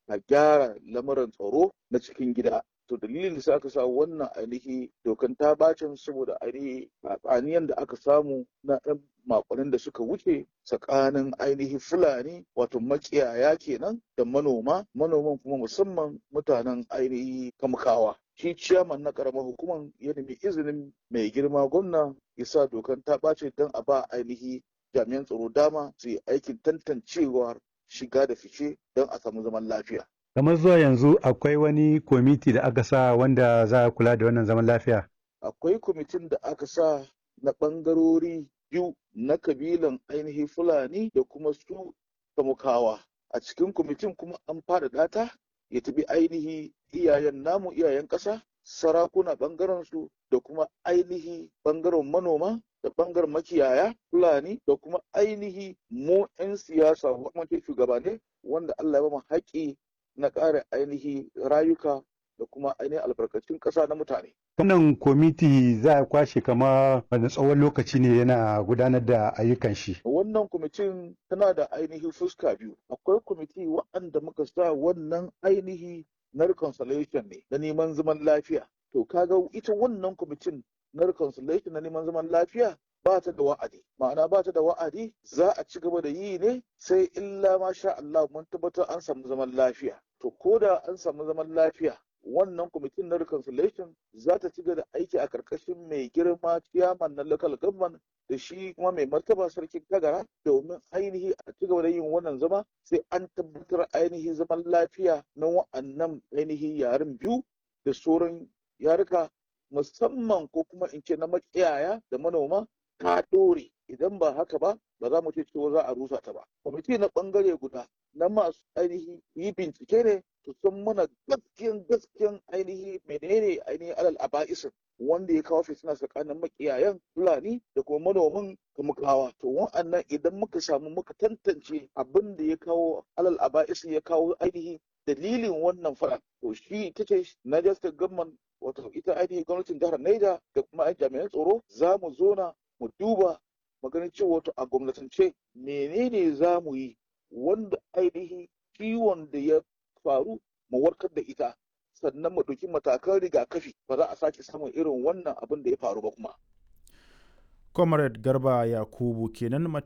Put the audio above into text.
a gyara lamarin tsaro na cikin gida to dalilin da aka sa wannan ainihi dokan ta bacin saboda ainihi tsaniyan da aka samu na ɗan makonin da suka wuce tsakanin ainihi fulani wato makiyaya kenan da manoma manoman kuma musamman mutanen ainihi kamkawa shi ciyaman na karamar hukumar ya nemi izinin mai girma gwamna ya sa dokan ta ɓace don a ba ainihi jami'an tsaro dama su yi aikin tantancewar shiga da fice don a samu zaman lafiya kamar zuwa yanzu akwai wani kwamiti da aka sa wanda za a kula da wannan zaman lafiya akwai kwamitin da aka sa na ɓangarori biyu na kabilan ainihi fulani da kuma su kamukawa a cikin kwamitin kuma an faɗaɗa ta ya tafi ainihi iyayen namu iyayen ƙasa sarakuna ɓangaren su da kuma ainihi ɓangaren manoma da ɓangaren makiyaya fulani da kuma ainihi mu 'yan siyasa wanda shugabane wanda Allah ya ba mu haƙƙi na ƙara ainihi rayuka da kuma ainihin albarkacin ƙasa na mutane. Wannan kwamiti za a kwashe kama wani tsawon lokaci ne yana gudanar da ayyukan shi. Wannan kwamitin tana da ainihi fuska biyu. Akwai kwamiti waɗanda muka sa wannan ainihi na reconciliation ne na neman zaman lafiya. To kaga ita wannan kwamitin na reconciliation na neman zaman lafiya ba ta da wa'adi ma'ana ba ta da wa'adi za a ci gaba da yi ne sai illa ma sha Allah mun tabbatar an samu zaman lafiya to ko da an samu zaman lafiya wannan kwamitin na reconciliation za ta ci gaba da aiki a karkashin mai girma ciyaman na local government da shi kuma mai martaba sarkin kagara domin ainihi a ci gaba da yin wannan zama sai an tabbatar ainihi zaman lafiya na wa'annan ainihi yaren biyu da sauran yaruka musamman ko kuma in ce na makiyaya da manoma ta ɗore idan ba haka ba ba za mu ce cewa za a rusa ta ba kwamiti na ɓangare guda na masu ainihi yi bincike ne su san mana gaskiyan gaskiyan ainihi menene ainihin alal aba'isin wanda ya kawo fitina tsakanin makiyayan fulani da kuma manoman kamukawa to wa'annan idan muka samu muka tantance abin da ya kawo alal aba'isin ya kawo ainihi dalilin wannan faɗa to shi ita ce Niger State Government wato ita ainihin gwamnatin jihar Niger da kuma jami'an tsaro za mu zona mu duba maganin cewa wato a gwamnatance menene za mu yi wanda ainihin ciwon da ya faru mu warkar da ita sannan mu ɗauki matakan rigakafi ba za a sake samun irin wannan abin da ya faru ba kuma. Comrade Garba Yakubu kenan